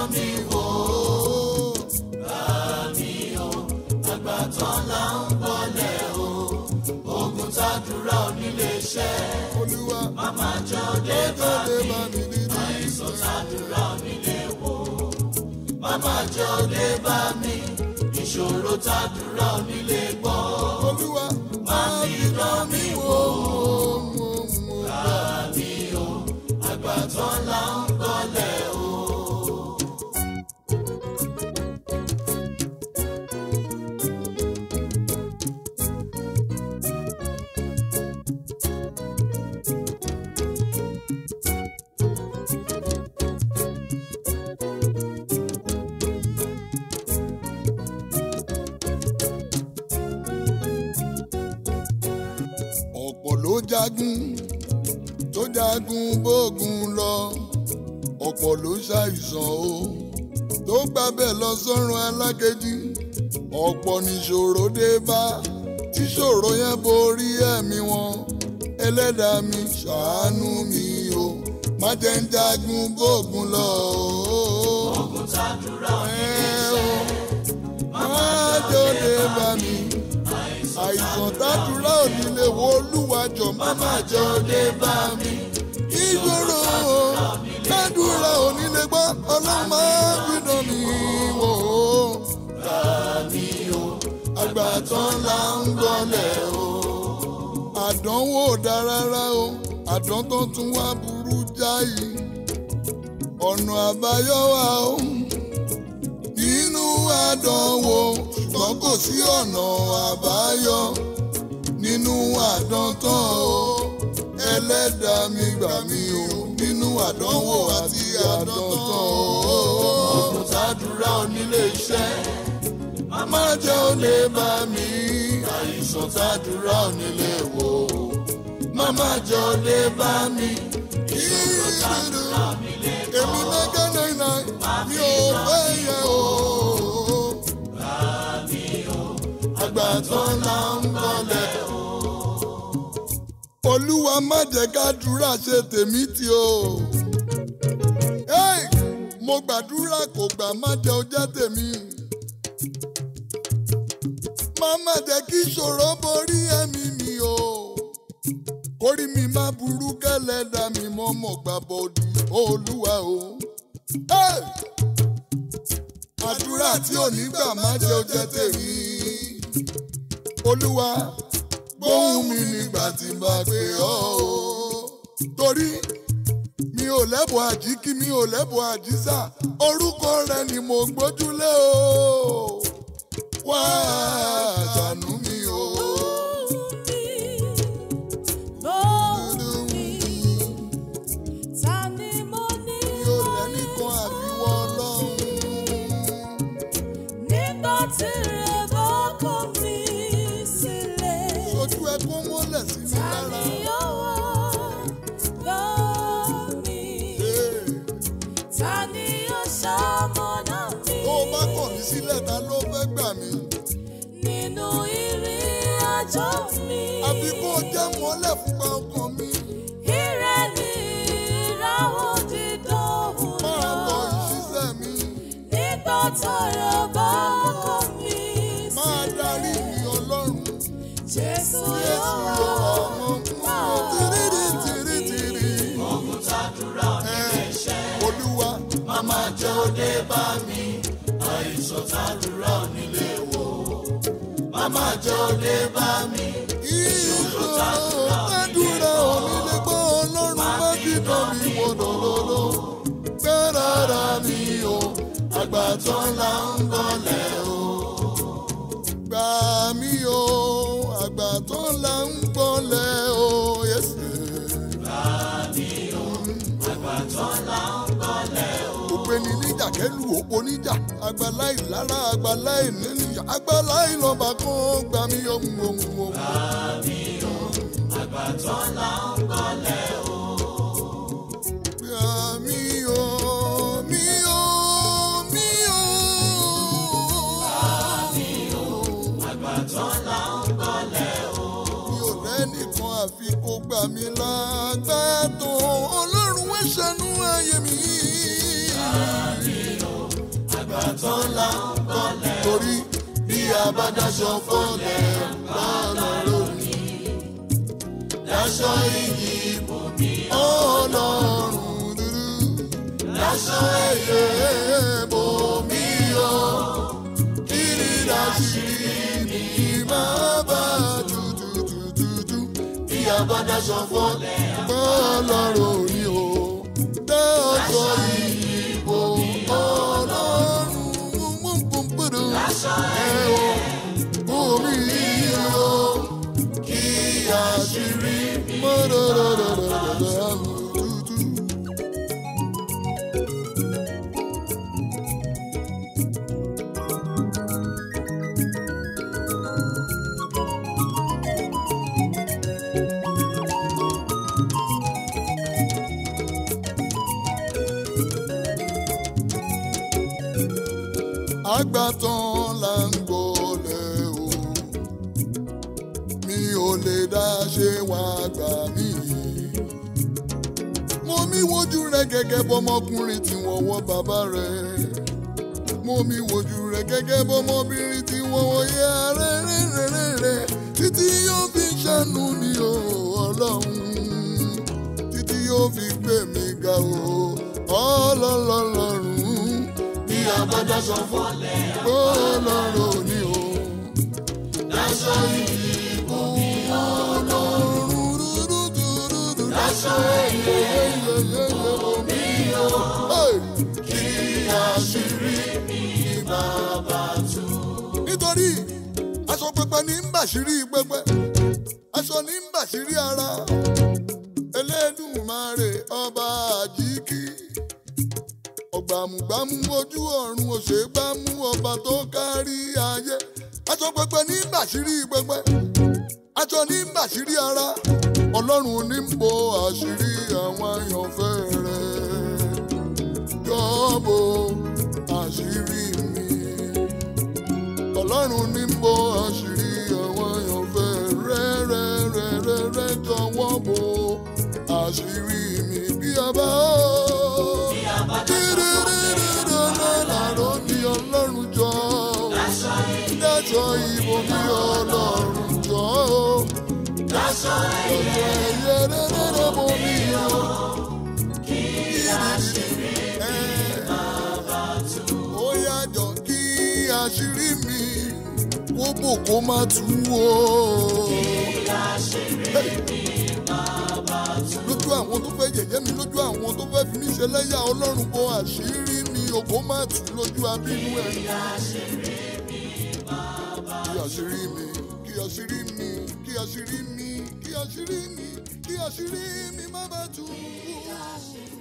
dán mi wò bá mi o àgbà tán là ń bọ́lẹ̀ o ogun tàdúrà onílé iṣẹ́ olúwa màmá jẹ́ òde bá lè mi bá mi dídí. àìsàn tàdúrà onílé wò màmá jẹ́ òde bá mi ìṣòro tàdúrà onílé gbọ́ olúwa má fi dán mi wò mo mo bá mi o àgbà tán là ń bọ́lẹ̀ o. ọ̀pọ̀ ló jagun tó jagun bógun lọ ọ̀pọ̀ ló ṣàìsàn o tó gbàbẹ̀ lọ sọ́run alákejì ọ̀pọ̀ níṣòro dé bá tíṣòro yẹn borí ẹ̀mí wọn ẹlẹ́dàá mi ṣàánú mi o má jẹ́ ń jagun bógun lọ o. ogun tàdúrà onílé Ẹ o, iṣẹ́ má jòdè bá mi àìsàn tàdúrà ò ní lè wo olúwàjọ má má jẹ́ òde bá mi. ìṣòro tàdúrà ò ní lè gbọ́ ọlọ́run máa ń gbìdán mi wò ó. bá mi o àgbà tán là ń gbọ́lẹ̀ o. àdánwò dá rárá o àdán tó tún wá burú jáì. ọ̀nà àbáyọ wà o nínú àdánwò ṣùgbọ́n kò sí ọ̀nà àbáyọ nínú àdán tán o ẹlẹ́dàá mi gbà mí o nínú àdánwò àti àdán tán o. ogun tàdúrà onílé iṣẹ́ má jẹ́ ó lè bá mi àìsàn tàdúrà onílé wò màmá jẹ́ ó lè bá mi ìṣòro tàdúrà onílé èmi mẹ́gẹ́ náírà mi ò fẹ́ yẹ o. àgbà tán là ń bọ̀lẹ̀ o. olúwa má jẹ́ kádùúrà ṣe tèmi tí o. Hey! mo gbàdúrà kò gbà má jẹ́ ó jẹ́ tèmi. má má jẹ́ kí ìṣòro borí ẹ̀mí mi o. kórìí mi má burú kẹ́lẹ́dà mi mọ́ mọ́ gbà bọ́ọ̀dù olúwa o. Hey! àdúrà tí ò ní gbà má jẹ́ ó jẹ́ tèmi. olúwa gbóhùn mi nígbà tí n bá pè ọ́ o. torí mi ò lẹ́bùn àjíkí mi ò lẹ́bùn àjísà orúkọ rẹ ni mo gbójúlé o. wá ṣàánú mi o. mi ò lẹ́nìkan àfiwọ́ ọlọ́run. ojú ẹ kó mọ́lẹ̀ sí mi lára. Hey! tó o bá kọ̀ mí sílẹ̀ ta ló fẹ́ gbà mí. Nínú ìrìn àjò mi. àbí kó o jẹ́ mọ́lẹ̀ fúnpa ọkàn mi. Ire ni ìràwọ̀ dídóhùn máa tọ náà. ìṣiṣẹ́ mi. Nígbà tọrọ bá kọ mí máa darí mi ọlọ́run. Jésù Jésù yóò yóò ọmọ kúrò tìrìrì tìrì tìrì. ogun tàdúrà onílé iṣẹ́ olúwa màmá jẹ́ ó dé bá mi àìsàn tàdúrà onílé wò màmá jẹ́ ó dé bá mi ìṣòro tàdúrà onílé gbọ́ ọlọ́run má fi dán mi wò lọ́lọ́lọ́. gbẹ́rara mi o àgbà tán là ń bọ̀lẹ̀ o. gbà mí o àgbà tán là ń bọ̀lẹ̀ o. Yẹ́sì. òpeni níjà kẹlu òpó níjà àgbàlá ìlara àgbàlá ìníníjà àgbàlá ìlọba kan gbà mí ohun ohun ohun. Gbà mí o, mí o, mí o. mi ò rẹ́nìkan àfi kó gbà mí lágbàtàn ọlọ́run wẹ́ ṣàánú ayé mi. àgbàtàn là ń bọ́lẹ̀ torí bí a bá daṣọ fọ́lẹ̀ lọ́lọ́run ni láṣọ iyì ibòmí ọlọ́run dúdú láṣọ ẹ̀yẹ bomi yọ kiri láṣìírí mi máa bá dúdúdúdú bí a bá daṣọ fọ́lẹ̀ ọlọ́run ni o dáṣọ ìbò ọlọ́run gbọ̀ngbọ̀ngbọ̀dọ̀ ẹ̀wọ̀ bomi yọ kí àṣírí mọ́dọ̀dọ̀dọ̀dọ̀dọ̀ dúdú. àgbàtàn là ń gbọ́lẹ̀ o mi ò lè dá ṣe wá gbà mí. mo mi wojú rẹ gẹ́gẹ́ bọ́mọkùnrin tí wọ́n wọ́ bàbá rẹ̀ mo mi wojú rẹ gẹ́gẹ́ bọ́mọbìnrin tí wọ́n wọ́ yẹ rẹ́rẹ́rẹ́rẹ́ títí yóò fi ṣàánú mi o ọlọ́run títí yóò fi gbé mi ga o ọlọ́lọ́lọ́run bí a bá daṣọ fọ́lẹ̀ ọlọ́run ni o. láṣọ iyì ibòmí láṣọ ẹ̀yẹ ibòmí kí àṣírí mi máa bá tú. nítorí aṣọ pẹpẹ ní ń bàṣírí pẹpẹ aṣọ ní ń bàṣírí ara Elédùmarè ọba àjíkì ọgbàmùgbàmù ojú ọ̀run òṣègbàmù ọba tó kárí ayé aṣọ pẹpẹ ní ń bàṣírí pẹpẹ aṣọ ní ń bàṣírí ara ọlọ́run ní ń bo àṣírí àwọn àyànfẹ́ rẹ̀ jọ́bọ̀ àṣírí mi ọlọ́run ní ń bo àṣírí àwọn àyànfẹ́ rẹ́rẹ́rẹ́rẹ́rẹ́ jọ̀wọ́ bo àṣírí mi bí a bá làró ní ọlọ́run jọ dájọ́ ìbò mi ọlọ́run jọ láṣọ ẹ̀yẹ ẹ̀yẹ rẹ́rẹ́rẹ́ mo mi yọ kí àṣírí máa bá tú. ó yàjọ kí àṣírí mi kó bò kó má tú o. kí àṣírí mi máa bá tú. lójú àwọn tó fẹ́ yẹ̀yẹ́ mi lójú àwọn tó fẹ́ fi mí ṣe lẹ́yà ọlọ́run kó àṣírí mi o kó má tú lójú abínú ẹ̀. kí àṣírí mi máa bá kí àṣírí mi kí àṣírí mi kí àṣírí mi kí àṣírí mi kí àṣírí mi má bàa tú.